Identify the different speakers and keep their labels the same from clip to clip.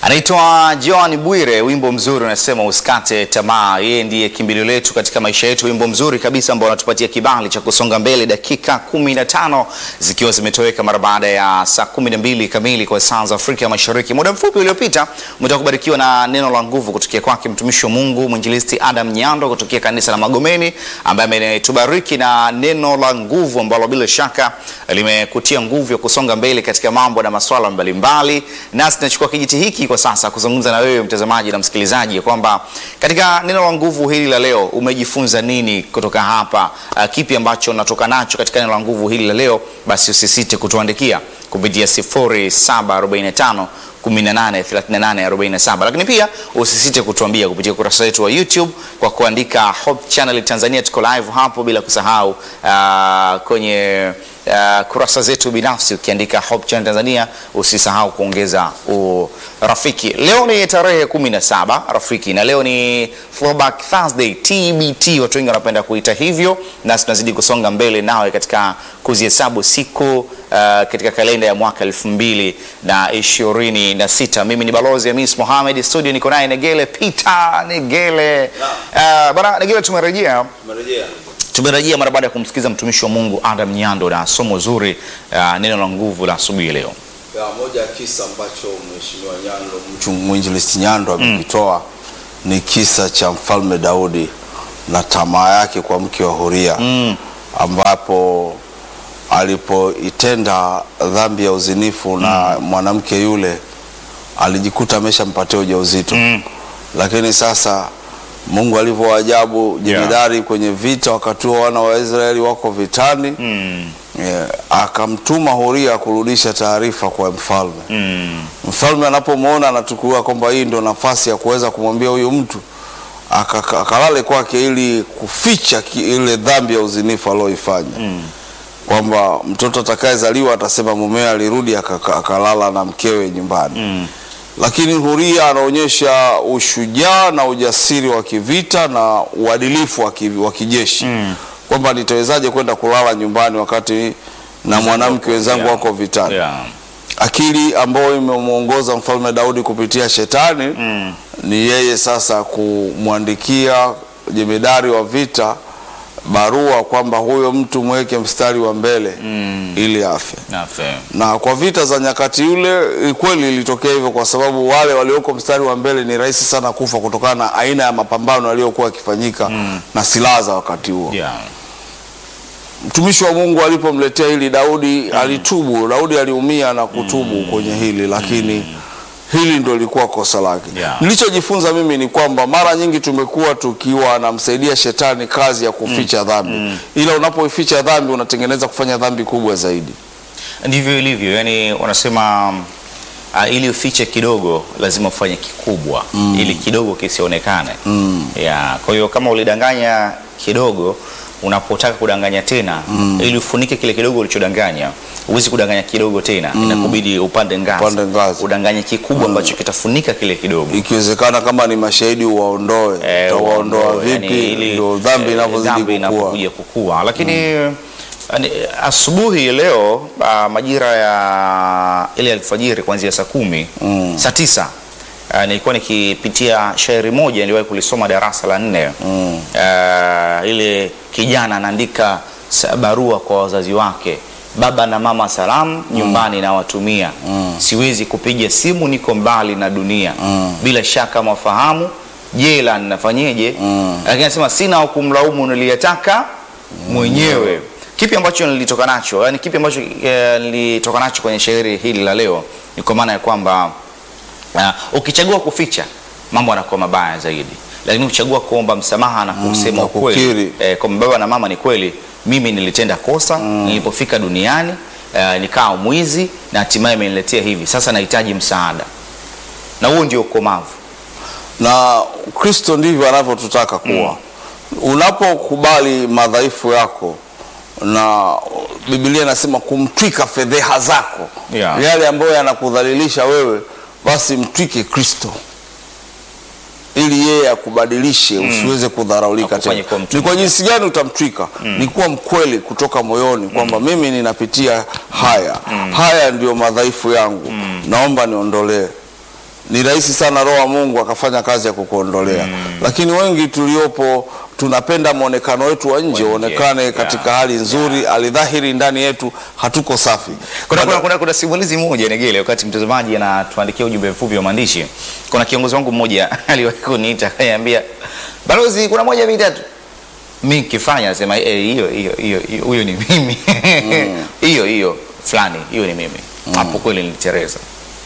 Speaker 1: Anaitwa John Bwire, wimbo mzuri unasema usikate tamaa. Yeye ndiye kimbilio letu katika maisha yetu, wimbo mzuri kabisa ambao unatupatia kibali cha kusonga mbele, dakika 15 zikiwa zimetoweka mara baada ya saa 12 kamili kwa saa za Afrika Mashariki. Muda mfupi uliopita umetoka kubarikiwa na neno la nguvu kutokea kwake mtumishi wa Mungu mwinjilisti Adam Nyando kutokea kanisa la Magomeni, ambaye ametubariki na neno la nguvu ambalo bila shaka limekutia nguvu ya kusonga mbele katika mambo na masuala mbalimbali, nasi tunachukua kijiti hiki kwa sasa kuzungumza na wewe mtazamaji na msikilizaji kwamba katika neno la nguvu hili la leo umejifunza nini kutoka hapa? Uh, kipi ambacho unatoka nacho katika neno la nguvu hili la leo? Basi usisite kutuandikia kupitia 0745 183847 lakini pia usisite kutuambia kupitia ukurasa wetu wa YouTube kwa kuandika Hope Channel Tanzania. Tuko live hapo, bila kusahau uh, kwenye uh, kurasa zetu binafsi ukiandika Hope Channel Tanzania, usisahau kuongeza urafiki. Leo ni tarehe 17 rafiki, na leo ni Throwback Thursday TBT, watu wengi wanapenda kuita hivyo, nasi tunazidi kusonga mbele nawe katika kuzihesabu siku uh, katika kalenda ya mwaka elfu mbili na ishirini na sita. Mimi ni balozi Hamis Mohamed, studio niko naye Negele Peter Negele. Uh, bana Negele, tumerejea tumerejea mara baada ya kumsikiza mtumishi wa Mungu Adam Nyando na somo zuri uh, neno la nguvu la asubuhi leo.
Speaker 2: Ya, moja ya kisa ambacho mheshimiwa Nyando mchu- mwinjilisti Nyando amekitoa ni kisa cha mfalme Daudi na tamaa yake kwa mke wa Huria ambapo alipoitenda dhambi ya uzinifu na mwanamke yule alijikuta ameshampatia ujauzito lakini sasa Mungu alivyo ajabu jemedari kwenye vita, wakati huo wana wa Israeli wako vitani Yeah, akamtuma Huria kurudisha taarifa kwa mfalme. Mfalme anapomwona anatukua kwamba hii ndo nafasi ya kuweza kumwambia huyu mtu aka- akalale kwake ili kuficha ki- ile dhambi ya uzinifu aliyoifanya kwamba mtoto atakayezaliwa atasema mumewe alirudi akaka- akalala na mkewe nyumbani lakini Huria anaonyesha ushujaa na ujasiri wa kivita na uadilifu wa ki- wa kijeshi kwamba nitawezaje kwenda kulala nyumbani wakati na mwanamke wenzangu
Speaker 1: Yeah.
Speaker 2: wako vitani.
Speaker 1: Yeah.
Speaker 2: Akili ambayo imemwongoza mfalme Daudi kupitia shetani ni yeye sasa kumwandikia jemedari wa vita barua kwamba huyo mtu mweke mstari wa mbele ili afe
Speaker 1: Nafe.
Speaker 2: na kwa vita za nyakati yule kweli ilitokea hivyo, kwa sababu wale walioko mstari wa mbele ni rahisi sana kufa kutokana na aina ya mapambano yaliyokuwa yakifanyika na silaha za wakati huo.
Speaker 1: Yeah.
Speaker 2: Mtumishi wa Mungu alipomletea hili Daudi alitubu. Daudi aliumia na kutubu kwenye hili, lakini hili ndo lilikuwa kosa lake.
Speaker 1: Yeah.
Speaker 2: Nilichojifunza mimi ni kwamba mara nyingi tumekuwa tukiwa anamsaidia shetani kazi ya kuficha dhambi, ila unapoificha dhambi unatengeneza kufanya dhambi kubwa zaidi.
Speaker 1: Ndivyo ilivyo, yani wanasema uh, ili ufiche kidogo lazima ufanye kikubwa ili kidogo kisionekane. Yeah, kwa hiyo kama ulidanganya kidogo, unapotaka kudanganya tena ili ufunike kile kidogo ulichodanganya, huwezi kudanganya kidogo tena, inakubidi upande ngazi,
Speaker 2: Upande ngazi.
Speaker 1: udanganye kikubwa ambacho kitafunika kile kidogo.
Speaker 2: ikiwezekana kama ni mashahidi uwaondoe.
Speaker 1: Eh,
Speaker 2: Utawaondoa
Speaker 1: uondoe,
Speaker 2: vipi?
Speaker 1: yani ili,
Speaker 2: Ndio dhambi
Speaker 1: eh,
Speaker 2: inavyozidi
Speaker 1: dhambi
Speaker 2: kukua.
Speaker 1: inapokuja kukua. Lakini yani, asubuhi leo ah, majira ya ile alfajiri kuanzia saa kumi saa tisa ah, nilikuwa nikipitia shairi moja niliwahi kulisoma darasa la nne Ah, ile kijana anaandika sa- barua kwa wazazi wake baba na mama salamu nyumbani nawatumia siwezi kupiga simu niko mbali na dunia bila shaka mafahamu jela ninafanyeje lakini anasema sina wa kumlaumu niliyetaka mwenyewe kipi ambacho nilitoka nacho yani kipi ambacho eh, nilitoka nacho kwenye shairi hili la leo ni kwa maana ya kwamba uh, ukichagua kuficha mambo yanakuwa mabaya zaidi lakini ukichagua kuomba msamaha na kusema
Speaker 2: na
Speaker 1: ukweli
Speaker 2: kukiri.
Speaker 1: eh, kwamba baba na mama ni kweli mimi nilitenda kosa nilipofika duniani eh, nikawa mwizi na hatimaye imeniletea hivi sasa nahitaji msaada na huo ndio ukomavu
Speaker 2: na Kristo ndivyo anavyotutaka kuwa. Unapokubali madhaifu yako na Biblia inasema kumtwika fedheha zako
Speaker 1: Yeah.
Speaker 2: yale ambayo yanakudhalilisha wewe, basi mtwike Kristo ili yeye akubadilishe usiweze kudharaulika
Speaker 1: Akufanye
Speaker 2: tena.
Speaker 1: kuwa mtu
Speaker 2: Ni kwa jinsi gani utamtwika? Ni kuwa mkweli kutoka moyoni kwamba mimi ninapitia haya haya, ndio madhaifu yangu, naomba niondolee ni rahisi sana roho wa Mungu akafanya kazi ya kukuondolea. Lakini wengi tuliopo tunapenda mwonekano wetu wa nje
Speaker 1: nje,
Speaker 2: uonekane
Speaker 1: yeah.
Speaker 2: katika hali nzuri, alidhahiri ndani yetu hatuko safi.
Speaker 1: Kuna,
Speaker 2: Bado-
Speaker 1: kuna, kuna, kuna simulizi moja Negele, wakati mtazamaji anatuandikia ujumbe mfupi wa maandishi, kuna kiongozi wangu mmoja aliwahi kuniita akaniambia, balozi, kuna moja mitatu mi nikifanya nasema "Eh, hiyo hiyo hiyo hiyo, huyo ni mimi hiyo hiyo fulani hiyo ni mimi hapo kweli nilitereza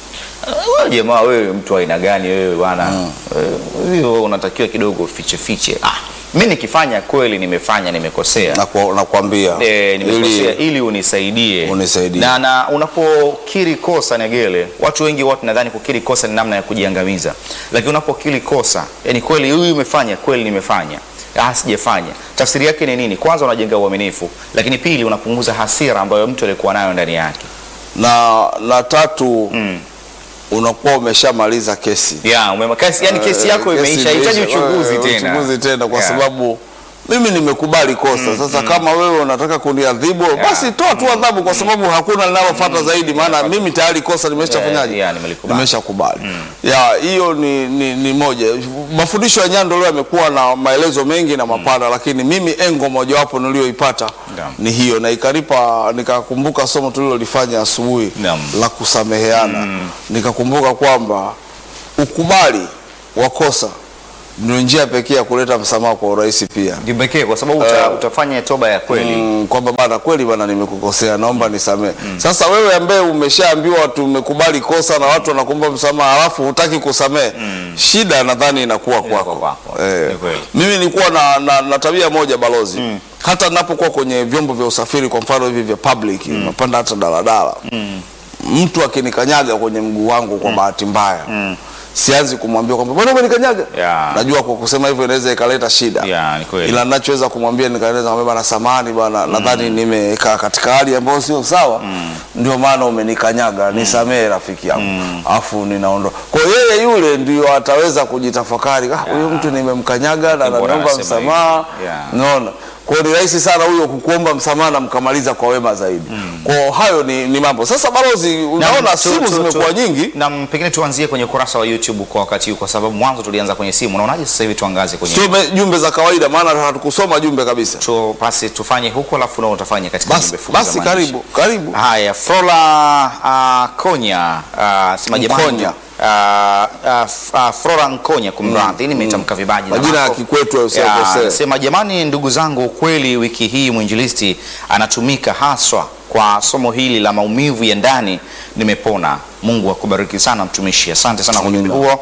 Speaker 1: wewe jamaa wewe mtu wa aina gani wewe bwana Wewe, hiyo unatakiwa kidogo fiche fiche ah mi nikifanya kweli nimefanya nimekosea
Speaker 2: na kwa- nakwambia
Speaker 1: Eh, nimekosea
Speaker 2: ili
Speaker 1: ili unisaidie.
Speaker 2: Unisaidie.
Speaker 1: Na, na unapokiri kosa Negele, watu wengi watu nadhani kukiri kosa ni namna ya kujiangamiza, lakini unapokiri kosa, yani kweli huyu umefanya, kweli nimefanya, ah, sijafanya, tafsiri yake ni nini? Kwanza unajenga uaminifu, lakini pili unapunguza hasira ambayo mtu alikuwa nayo ndani yake.
Speaker 2: na na tatu unakuwa umeshamaliza kesi
Speaker 1: Yeah, umema, kesi, yani kesi yako
Speaker 2: Eh,
Speaker 1: imeisha, hahitaji
Speaker 2: imeisha.
Speaker 1: uchunguzi
Speaker 2: Eh,
Speaker 1: tena.
Speaker 2: uchunguzi tena kwa
Speaker 1: Yeah.
Speaker 2: sababu mimi nimekubali kosa sasa. Kama wewe unataka kuniadhibu basi toa tu adhabu, kwa sababu hakuna linalofuata zaidi, maana mimi tayari kosa nimeshafanyaje,
Speaker 1: Eh, yeah, nimelikubali.
Speaker 2: nimeshakubali. Ya hiyo ni, ni, ni moja. Mafundisho ya Nyando leo yamekuwa na maelezo mengi na mapana, lakini mimi engo mojawapo niliyoipata
Speaker 1: Naam.
Speaker 2: ni hiyo, na ikanipa nikakumbuka somo tulilolifanya asubuhi
Speaker 1: Naam.
Speaker 2: la kusameheana, nikakumbuka kwamba ukubali wa kosa ndio njia pekee ya kuleta msamaha kwa urahisi pia.
Speaker 1: Ndio pekee kwa sababu uta, utafanya toba ya kweli.
Speaker 2: Mm, kwamba bana, kweli bana, nimekukosea, naomba nisamehe. Sasa wewe ambaye umeshaambiwa tumekubali kosa na watu wanakuomba msamaha, halafu hutaki kusamehe, shida nadhani inakuwa kwako.
Speaker 1: kwako.
Speaker 2: Eh,
Speaker 1: Ni kweli.
Speaker 2: mimi nilikuwa na, na, na tabia moja balozi, hata ninapokuwa kwenye vyombo vya usafiri, kwa mfano hivi vya public, napanda hata daladala, mtu akinikanyaga kwenye mguu wangu kwa bahati mbaya sianzi kumwambia kwamba bwana umenikanyaga.
Speaker 1: Yeah.
Speaker 2: Najua kwa kusema hivyo inaweza ikaleta shida
Speaker 1: Yeah, ni kweli.
Speaker 2: ila ninachoweza kumwambia nikaeleza kwamba bana, samahani bana, nadhani nimekaa katika hali ambayo sio sawa, ndio maana umenikanyaga, nisamehe rafiki yangu, afu ninaondoka. Kwa hiyo yeye yule ndio ataweza kujitafakari, ah, huyu mtu nimemkanyaga na
Speaker 1: Bora
Speaker 2: ananiomba
Speaker 1: anasema
Speaker 2: msamaha.
Speaker 1: hivi. Yeah.
Speaker 2: Unaona, kwa hiyo ni rahisi sana huyo kukuomba msamaha na mkamaliza kwa wema zaidi. Kwa hiyo hayo ni, ni mambo sasa. Balozi, unaona
Speaker 1: Na, tu-
Speaker 2: simu
Speaker 1: tu-
Speaker 2: zimekuwa
Speaker 1: tu-
Speaker 2: nyingi
Speaker 1: Na pengine tuanzie kwenye ukurasa wa YouTube kwa wakati huu, kwa sababu mwanzo tulianza kwenye simu. Unaonaje sasa hivi tuangaze kwenye
Speaker 2: sio me- jumbe za kawaida, maana hatukusoma jumbe kabisa.
Speaker 1: tu, basi tufanye huko, alafu nao utafanya katika
Speaker 2: Basi,
Speaker 1: jumbe fupi za
Speaker 2: basi
Speaker 1: maandishi.
Speaker 2: karibu karibu.
Speaker 1: Haya, Flora uh, Konya uh, sema jamani,
Speaker 2: Mkonya.
Speaker 1: uh, uh, f- uh, Flora Nkonya, kumradhi, nimetamka vibaya jina
Speaker 2: Majina ya
Speaker 1: lako.
Speaker 2: kikwetu hayo
Speaker 1: Ya,
Speaker 2: usikosee.
Speaker 1: Sema jamani, ndugu zangu, ukweli wiki hii mwinjilisti anatumika haswa kwa somo hili la maumivu ya ndani. Nimepona. Mungu akubariki sana mtumishi, asante sana kwa ujumbe huo.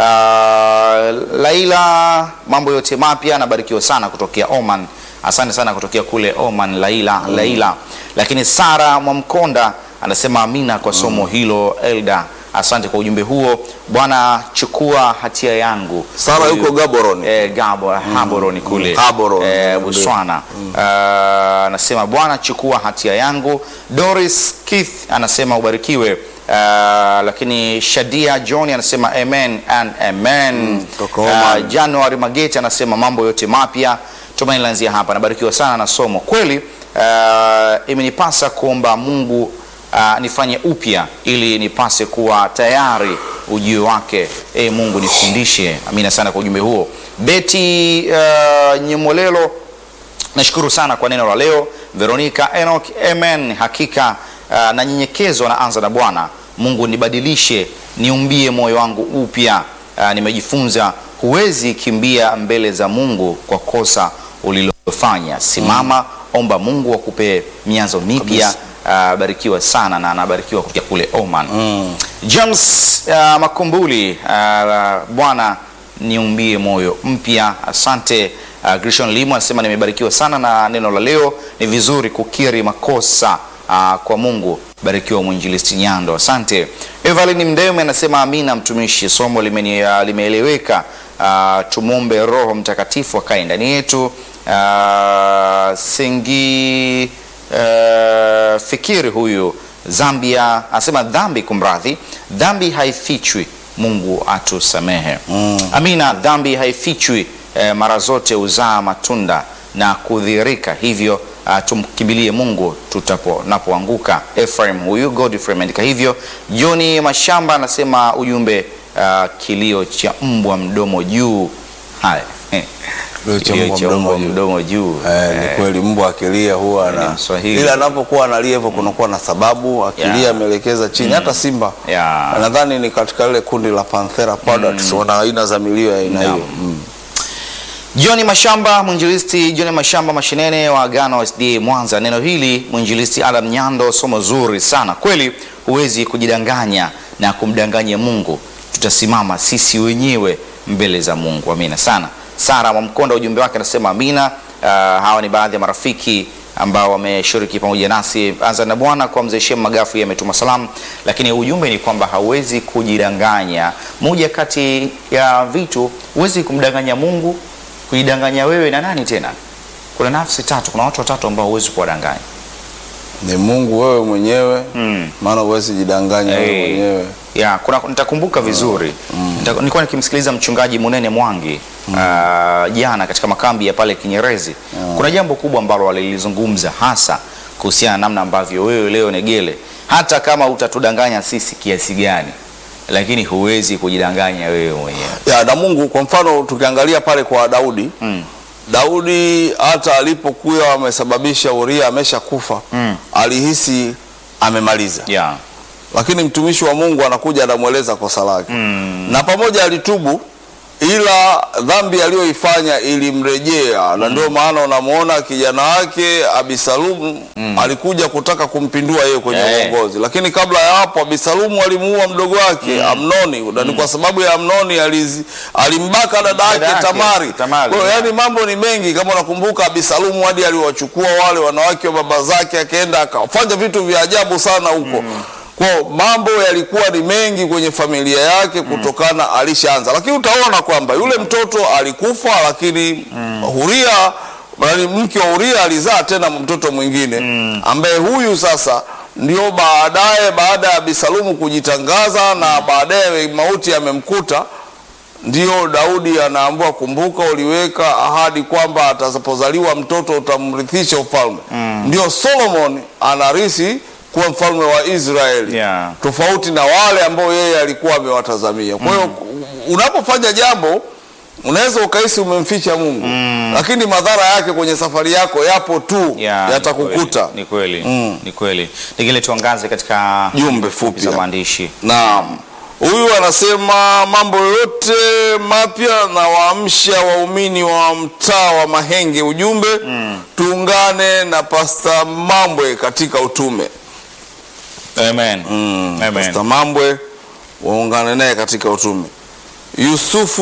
Speaker 1: Uh, Laila, mambo yote mapya, anabarikiwa sana kutokea Oman. Asante sana kutokea kule Oman, Laila, Laila. Lakini Sara Mwamkonda anasema amina kwa somo hilo. Elda, asante kwa ujumbe huo. Bwana, chukua hatia yangu.
Speaker 2: Sara
Speaker 1: Huyu-
Speaker 2: yuko Gaborone.
Speaker 1: eh, Gabo Haboroni kule
Speaker 2: Gaborone,
Speaker 1: eh,
Speaker 2: ndio.
Speaker 1: Botswana. Ah, anasema Bwana chukua hatia yangu. Doris Keith anasema ubarikiwe. Ah, lakini Shadia John anasema amen and amen.
Speaker 2: kutoka
Speaker 1: Ah,
Speaker 2: Oman.
Speaker 1: January Mageti anasema mambo yote mapya. Tumaini lanzia hapa, nabarikiwa sana na somo kweli. ah, imenipasa kuomba Mungu ah, nifanye upya ili nipase kuwa tayari ujio wake. E Mungu nifundishe. Amina sana kwa ujumbe huo. Beti uh, Nyemolelo, nashukuru sana kwa neno la leo. Veronica Enoch, amen. Hakika uh, nanyenyekezwa na anza na Bwana Mungu, nibadilishe, niumbie moyo wangu upya. Uh, nimejifunza huwezi kimbia mbele za Mungu kwa kosa ulilofanya. Simama, omba Mungu akupe mianzo mipya.
Speaker 2: Kabisa.
Speaker 1: Uh, barikiwa sana na anabarikiwa kutoka kule Oman. James uh, Makumbuli, uh, Bwana niumbie moyo mpya. Asante. Uh, Grishon Limo anasema nimebarikiwa sana na neno la leo. Ni vizuri kukiri makosa uh, kwa Mungu. Barikiwa mwinjilisti Nyando, asante. Evelyn Mdeme anasema amina, mtumishi, somo limeni, uh, limeeleweka. Uh, tumwombe Roho Mtakatifu akae ndani yetu. Uh, Sengi uh, fikiri huyu Zambia anasema dhambi, kumradhi, dhambi haifichwi, Mungu atusamehe. Amina, dhambi haifichwi, eh, mara zote huzaa matunda na kudhihirika, hivyo uh, tumkimbilie Mungu tutaponapoanguka. Ephraim huyu Godfrey ameandika hivyo. Joni Mashamba anasema ujumbe uh, kilio cha mbwa mdomo juu. Haya,
Speaker 2: Kilio cha
Speaker 1: kilio
Speaker 2: mbwa
Speaker 1: cha
Speaker 2: mdomo
Speaker 1: mbwa
Speaker 2: juu.
Speaker 1: mdomo juu.
Speaker 2: Eh, ni
Speaker 1: Eh,
Speaker 2: kweli mbwa akilia huwa
Speaker 1: Ni
Speaker 2: na
Speaker 1: Mswahili.
Speaker 2: ila anapokuwa analia hivyo kunakuwa na sababu akilia
Speaker 1: Yeah.
Speaker 2: ameelekeza chini hata simba
Speaker 1: Yeah.
Speaker 2: nadhani ni katika lile kundi la Panthera Pardox wana aina za milio ya aina
Speaker 1: Naam.
Speaker 2: hiyo mm.
Speaker 1: John Mashamba, mwinjilisti John Mashamba Mashinene wa Agano SDA Mwanza. Neno hili mwinjilisti Adam Nyando, somo zuri sana kweli. Huwezi kujidanganya na kumdanganya Mungu, tutasimama sisi wenyewe mbele za Mungu. Amina sana. Sara Mwamkonda, ujumbe wake anasema amina. Uh, hawa ni baadhi ya marafiki ambao wameshiriki pamoja nasi. Anza na Bwana kwa mzee Shem Magafu, yeye ametuma salamu, lakini ujumbe ni kwamba hauwezi kujidanganya. Moja kati ya vitu, huwezi kumdanganya Mungu kujidanganya wewe na nani tena? Kuna nafsi tatu, kuna watu watatu ambao huwezi kuwadanganya.
Speaker 2: ni Mungu wewe mwenyewe
Speaker 1: Mm.
Speaker 2: maana huwezi jidanganya wewe
Speaker 1: Eh,
Speaker 2: mwenyewe
Speaker 1: Ya, kuna nitakumbuka vizuri. Nita- Nilikuwa nikimsikiliza mchungaji Munene Mwangi ah, jana katika makambi ya pale Kinyerezi. Kuna jambo kubwa ambalo walilizungumza hasa kuhusiana na namna ambavyo wewe leo Negele, hata kama utatudanganya sisi kiasi gani, lakini huwezi kujidanganya wewe mwenyewe.
Speaker 2: ya na Mungu kwa mfano tukiangalia pale kwa Daudi
Speaker 1: Mm.
Speaker 2: Daudi hata alipokuwa amesababisha Uria amesha kufa
Speaker 1: Mm.
Speaker 2: alihisi amemaliza
Speaker 1: Yeah.
Speaker 2: lakini mtumishi wa Mungu anakuja anamweleza kosa lake
Speaker 1: Mm.
Speaker 2: na pamoja alitubu ila dhambi aliyoifanya ilimrejea na ndio maana unamwona kijana wake Abisalomu alikuja kutaka kumpindua yeye kwenye
Speaker 1: Eh.
Speaker 2: uongozi lakini kabla ya hapo Abisalomu alimuua mdogo wake Amnoni na ni kwa sababu ya Amnoni alizi, alimbaka dada
Speaker 1: Dada
Speaker 2: yake
Speaker 1: yake,
Speaker 2: Tamari
Speaker 1: Tamari,
Speaker 2: kwa hiyo
Speaker 1: yeah.
Speaker 2: yani mambo ni mengi kama unakumbuka Abisalomu hadi aliwachukua wale wanawake wa baba zake akaenda akafanya vitu vya ajabu sana huko kwa hiyo mambo yalikuwa ni mengi kwenye familia yake kutokana alishaanza lakini utaona kwamba yule mtoto alikufa lakini Huria yaani mke wa Uria alizaa tena mtoto mwingine ambaye huyu sasa ndio baadaye baada ya Abisalomu kujitangaza na baadaye mauti yamemkuta ndio Daudi anaambiwa, kumbuka uliweka ahadi kwamba atapozaliwa mtoto utamrithisha ufalme. Ndio Solomon anarisi kuwa mfalme wa Israeli
Speaker 1: Yeah.
Speaker 2: tofauti na wale ambao yeye alikuwa amewatazamia. Kwa hiyo unapofanya jambo unaweza ukahisi umemficha Mungu, lakini madhara yake kwenye safari yako yapo tu,
Speaker 1: Ya,
Speaker 2: yatakukuta.
Speaker 1: Ni kweli,
Speaker 2: Mm.
Speaker 1: ni kweli. Ningine tuangaze katika
Speaker 2: Jumbe fupi
Speaker 1: za
Speaker 2: hapa.
Speaker 1: maandishi.
Speaker 2: Naam, huyu anasema mambo yote mapya na waamsha waumini wa mtaa wa Mahenge. Ujumbe tuungane na Pasta Mambwe katika utume.
Speaker 1: Amen.
Speaker 2: Mm,
Speaker 1: Amen.
Speaker 2: Pasta Mambwe waungane naye katika utume. Yusufu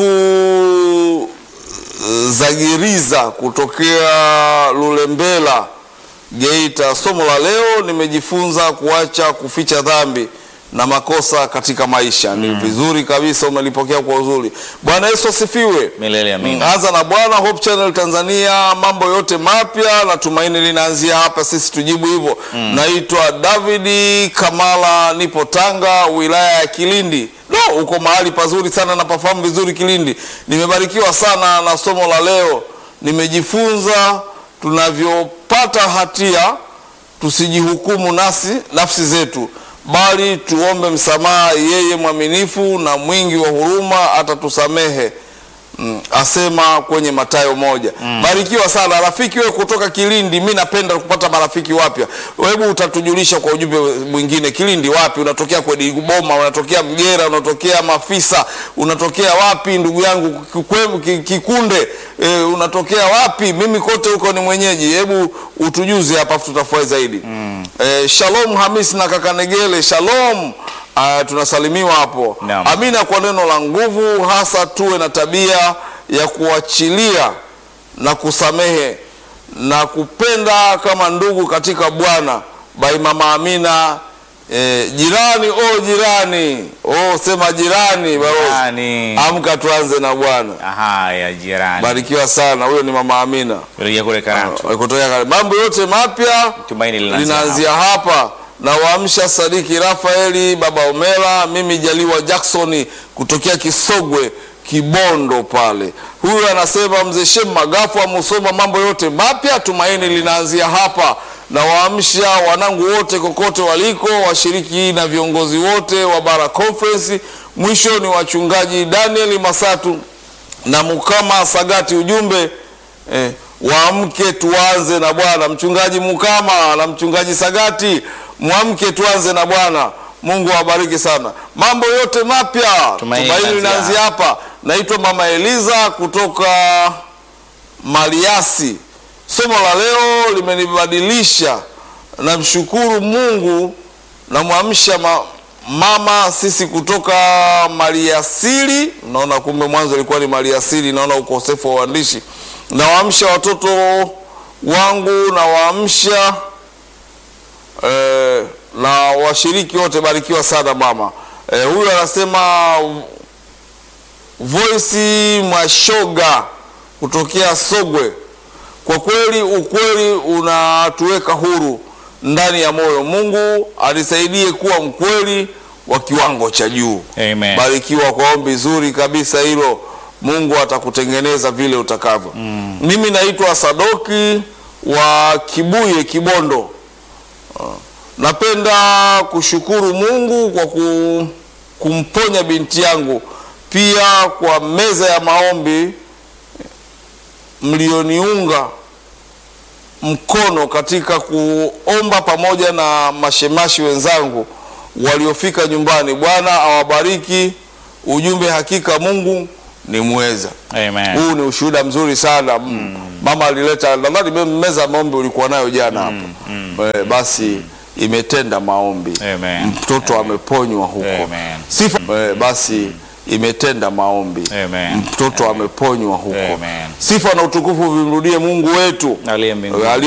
Speaker 2: eh, Zagiriza kutokea Lulembela Geita. Somo la leo nimejifunza kuacha kuficha dhambi na makosa katika maisha. Ni vizuri kabisa, umelipokea kwa uzuri. Bwana Yesu asifiwe.
Speaker 1: Milele amina.
Speaker 2: Anza na Bwana Hope Channel Tanzania, mambo yote mapya na tumaini linaanzia hapa, sisi tujibu hivyo. Naitwa Davidi Kamala, nipo Tanga, wilaya ya Kilindi. No, uko mahali pazuri sana, napafahamu vizuri Kilindi. Nimebarikiwa sana na somo la leo, nimejifunza tunavyopata hatia tusijihukumu nasi nafsi zetu bali tuombe msamaha. Yeye mwaminifu na mwingi wa huruma atatusamehe. Mm, asema kwenye Mathayo moja. Barikiwa sana rafiki wewe kutoka Kilindi. Mi napenda kupata marafiki wapya. Hebu utatujulisha kwa ujumbe mwingine, Kilindi wapi? Unatokea kwenye Boma, unatokea Mgera, unatokea Mafisa, unatokea wapi ndugu yangu Kikwemu, Ki- Kikunde, e, unatokea wapi? Mimi kote huko ni mwenyeji. Hebu utujuze hapa, afu tutafurahi zaidi. E, Shalom Hamis na kaka Negele, shalom. Ah, tunasalimiwa hapo.
Speaker 1: Naam.
Speaker 2: Amina kwa neno la nguvu, hasa tuwe na tabia ya kuachilia na kusamehe na kupenda kama ndugu katika Bwana. Bai mama Amina. Eh, jirani oh jirani oh sema jirani balozi.
Speaker 1: Jirani.
Speaker 2: Amka tuanze na Bwana.
Speaker 1: Aha, ya jirani.
Speaker 2: Barikiwa sana. Huyo ni mama Amina
Speaker 1: Rejea kule Karatu.
Speaker 2: Ah, kutoka Kare- mambo yote mapya
Speaker 1: Tumaini linaanzia
Speaker 2: linaanzia hapa na waamsha Sadiki Rafaeli baba Omela, mimi Jaliwa Jackson kutokea Kisogwe Kibondo pale. Huyu anasema mzee Shem Magafu amusoma mambo yote mapya, tumaini linaanzia hapa na waamsha wanangu wote kokote waliko, washiriki na viongozi wote wa Bara Conference. Mwisho ni wachungaji Daniel Masatu na Mukama Sagati. Ujumbe eh, waamke tuanze na Bwana. Mchungaji Mukama na mchungaji Sagati, mwamke tuanze na Bwana. Mungu awabariki sana. Mambo yote mapya
Speaker 1: Tumaini
Speaker 2: tumaini
Speaker 1: linaanzia
Speaker 2: linaanzia hapa. Naitwa Mama Eliza kutoka Maliasi. Somo la leo limenibadilisha. Namshukuru Mungu, namwamsha ma, mama sisi kutoka Maliasili. Naona kumbe mwanzo ilikuwa ni Maliasili, naona ukosefu wa uandishi. Nawaamsha watoto wangu, nawaamsha eh, na washiriki wote, barikiwa sana mama. Eh, huyu anasema Voice Mwashoga kutokea Sogwe. Kwa kweli ukweli unatuweka huru ndani ya moyo. Mungu alisaidie kuwa mkweli wa kiwango cha juu.
Speaker 1: Amen.
Speaker 2: Barikiwa kwa ombi zuri kabisa hilo. Mungu atakutengeneza vile utakavyo. Mimi naitwa Sadoki wa Kibuye Kibondo. Napenda kushukuru Mungu kwa ku, kumponya binti yangu, pia kwa meza ya maombi mlioniunga mkono katika kuomba pamoja na mashemashi wenzangu waliofika nyumbani. Bwana awabariki. Ujumbe, hakika Mungu ni mweza.
Speaker 1: Amen.
Speaker 2: Huu ni ushuhuda mzuri sana. Mama alileta, nadhani meza ya maombi ulikuwa nayo jana hapo. Eh, basi imetenda maombi,
Speaker 1: Amen.
Speaker 2: mtoto ameponywa huko.
Speaker 1: Amen.
Speaker 2: Sifa. Eh, basi imetenda maombi,
Speaker 1: Amen.
Speaker 2: mtoto ameponywa huko.
Speaker 1: Amen.
Speaker 2: Sifa na utukufu vimrudie Mungu wetu
Speaker 1: Aliye mbinguni.
Speaker 2: aliye